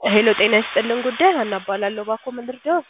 ሄሎ ጤና ይስጥልን ጉዳይ ሀና እባላለሁ። እባክዎ ምን ልርዳዎ?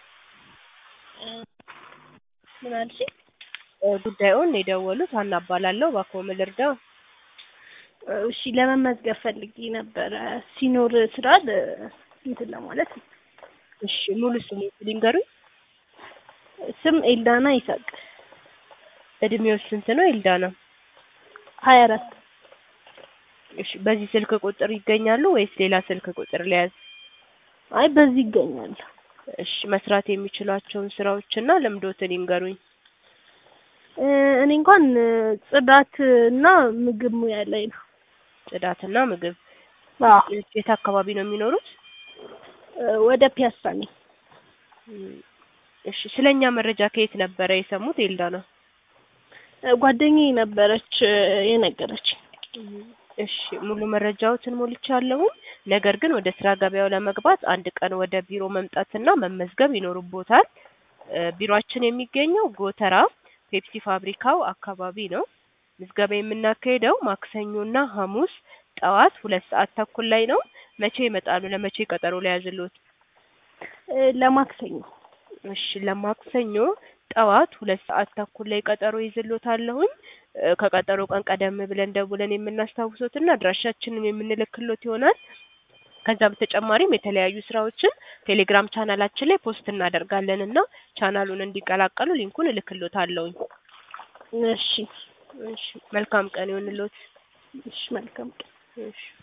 ምን አልሽኝ? ጉዳዩን የደወሉት ሀና እባላለሁ። እባክዎ ምን ልርዳዎ? እሺ ለመመዝገብ ፈልጌ ነበረ ሲኖር ስራ ለ- እንትን ለማለት ነው። እሺ ሙሉ ስሙ ሊንገሩኝ? ስም ኤልዳና ይሳቅ እድሜው ስንት ነው ኤልዳና? ሀያ አራት እሺ በዚህ ስልክ ቁጥር ይገኛሉ ወይስ ሌላ ስልክ ቁጥር ልያዝ? አይ በዚህ ይገኛል። እሺ መስራት የሚችሏቸውን ስራዎችና ልምዶትን ይንገሩኝ? እ እኔ እንኳን ጽዳት እና ምግብ ሙያ ላይ ነው። ጽዳትና ምግብ። አዎ የት አካባቢ ነው የሚኖሩት? እ ወደ ፒያሳ ነኝ። እም፣ እሺ ስለኛ መረጃ ከየት ነበረ የሰሙት ኤልዳና? እ ጓደኛዬ ነበረች እ የነገረችኝ። እሺ ሙሉ መረጃዎትን ሞልቻለሁ። ነገር ግን ወደ ስራ ገበያው ለመግባት አንድ ቀን ወደ ቢሮ መምጣትና መመዝገብ ይኖርቦታል። እ ቢሮአችን የሚገኘው ጎተራ ፔፕሲ ፋብሪካው አካባቢ ነው። ምዝገባ የምናካሄደው ማክሰኞና ሐሙስ ጠዋት ሁለት ሰዓት ተኩል ላይ ነው። መቼ ይመጣሉ? ለመቼ ቀጠሮ ልያዝልዎት? እ ለማክሰኞ እሺ ለማክሰኞ ጠዋት ሁለት ሰዓት ተኩል ላይ ቀጠሮ ይዝልዎታለሁኝ። እ ከቀጠሮ ቀን ቀደም ብለን ደውለን የምናስታውሶትና አድራሻችንን የምንልክሎት ይሆናል። ከዛ በተጨማሪም የተለያዩ ስራዎችን ቴሌግራም ቻናላችን ላይ ፖስት እናደርጋለን እና ቻናሉን እንዲቀላቀሉ ሊንኩን እልክሎታለሁኝ። እሺ እሺ መልካም ቀን ይሁንልዎት። እሺ መልካም ቀን። እሺ